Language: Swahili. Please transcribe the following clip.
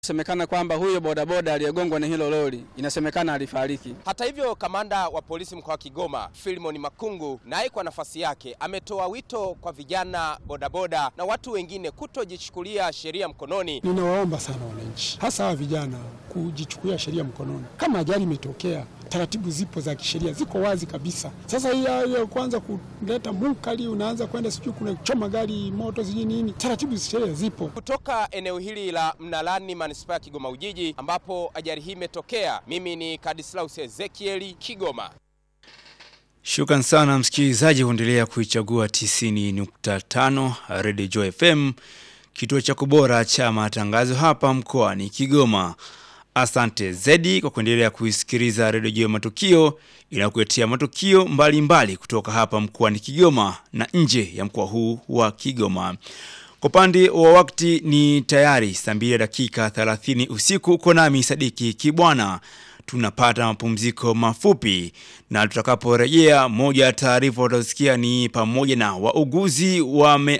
Semekana kwamba huyo bodaboda aliyegongwa na hilo lori inasemekana alifariki. Hata hivyo, kamanda wa polisi mkoa wa Kigoma Filimon Makungu naye kwa nafasi yake ametoa wito kwa vijana bodaboda na watu wengine kutojichukulia sheria mkononi. Ninawaomba sana wananchi, hasa hawa vijana, kujichukulia sheria mkononi. Kama ajali imetokea, taratibu zipo za kisheria, ziko wazi kabisa. Sasa hii ya kwanza kuleta munkari, unaanza kwenda sijui kuna choma gari moto sijui nini, taratibu za sheria zipo. Kutoka eneo hili la Mnalani manispaa ya Kigoma Ujiji ambapo ajali hii imetokea, mimi ni Kadislaus Ezekieli Kigoma. Shukran sana msikilizaji kuendelea kuichagua 90.5 Radio Joy FM, kituo cha kubora cha matangazo hapa mkoani Kigoma. Asante Zedi kwa kuendelea kuisikiliza Radio Joy Matukio inakuletea matukio mbalimbali mbali kutoka hapa mkoani Kigoma na nje ya mkoa huu wa Kigoma. Kwa upande wa wakati ni tayari saa mbili dakika 30 usiku. Uko nami Sadiki Kibwana, tunapata mapumziko mafupi, na tutakaporejea, moja ya taarifa utasikia ni pamoja na wauguzi wame